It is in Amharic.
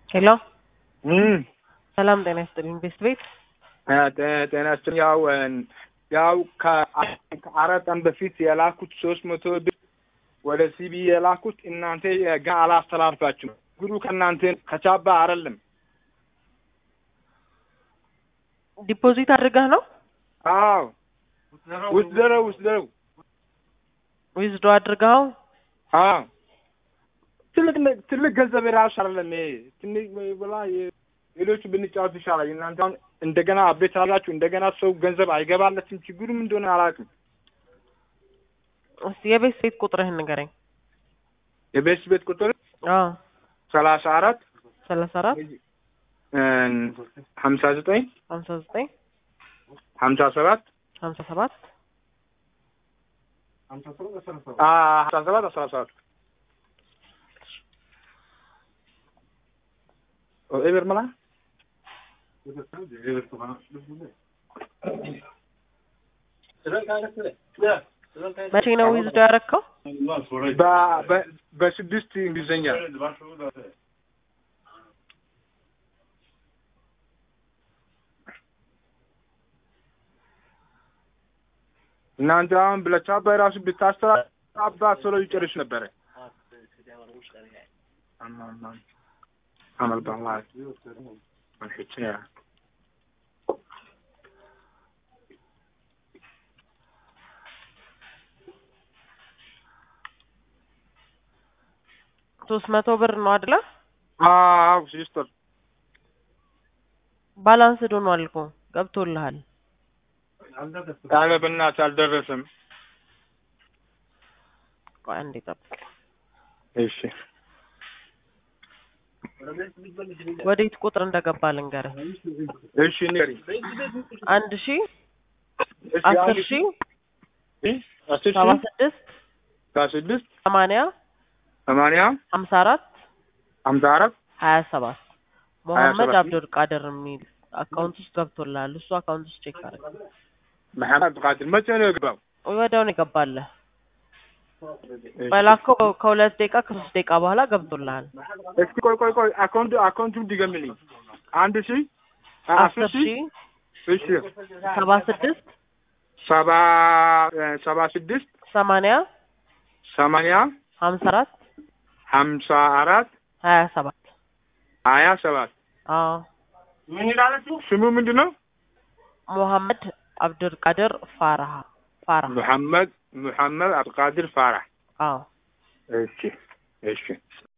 ሄሎ እም ሰላም ጤና ይስጥልኝ። ቤስት ቤት ጤና ይስጥልኝ። ያው ያው ከአራት ቀን በፊት የላኩት ሶስት መቶ ብር ወደ ሲቢ የላኩት እናንተ ገና አላስተላልፋችሁም። ጉዱ ከእናንተ ከቻባ አይደለም። ዲፖዚት አድርገህ ነው አዎ ውስደረው ውስደረው ዊዝዶ አድርገኸው? አዎ ትልቅ ነ- ትልቅ ገንዘብ የራሱ አይደለም። ይሄ ትንሽ ብላ ሌሎቹ ብንጫወት ይሻላል። እናንተ አሁን እንደገና አቤት አላችሁ እንደገና ሰው ገንዘብ አይገባለትም። ችግሩ ምን እንደሆነ አላውቅም። እስቲ የቤት ቤት ቁጥርህን ንገረኝ። የቤት ቤት ቁጥር አዎ ሰላሳ አራት ሰላሳ አራት ሀምሳ ዘጠኝ ሀምሳ ዘጠኝ ሀምሳ ሰባት ሀምሳ ሰባት ሀምሳ ሰባት አስራ ሰባት ኤበር መላ መቼ ነው ዊዝዶ ያረከው? በ- በ- በስድስት እንግሊዝኛ እናንተ አሁን ብለቻባ ራሱ ብታስተባ ቶሎ ይጨርስ ነበረ። አመል በላ ሶስት መቶ ብር ነው አይደለ? አዎ ሲስተር ባላንስ ዶኗል እኮ ገብቶልሃል። ኧረ በእናትህ አልደረሰም። ቆይ አንዴ ጠብቅ። እሺ ወዴት ቁጥር እንደገባ ልንገርህ። እሺ ንገሪኝ። አንድ ሺ እሺ አስር አንድ ሺ ሺህ አስር ሰባ ሺህ ስድስት ከስድስት ሰማንያ ሰማንያ ሀምሳ አራት ሀምሳ አራት ሀያ ሰባት መሐመድ ሰባት አብዱል ቃድር የሚል አካውንት ውስጥ ገብቶልሃል። እሱ አካውንት ውስጥ ቼክ አድርግ። መሐመድ ቃድር መቼ ነው የገባው? ወዲያው ነው የገባልህ። እሺ። በላከው ከሁለት ደቂቃ ከሶስት ደቂቃ በኋላ ገብቶልሃል። እስኪ ቆይ ቆይ ቆይ አካውንቱ አካውንቱን ድገምልኝ። አንድ ሺህ አስር ሺ እሺ ሰባ ስድስት ሰባ ሰባ ስድስት ሰማንያ ሰማንያ ሀምሳ አራት ሀምሳ አራት ሀያ ሰባት ሀያ ሰባት አዎ ስሙ ምንድን ነው? ሙሐመድ አብዱል ቃድር ፋራሃ ፋራህ ሙሐመድ ሙሐመድ አብዱልቃድር ፋራህ። አዎ እሺ እሺ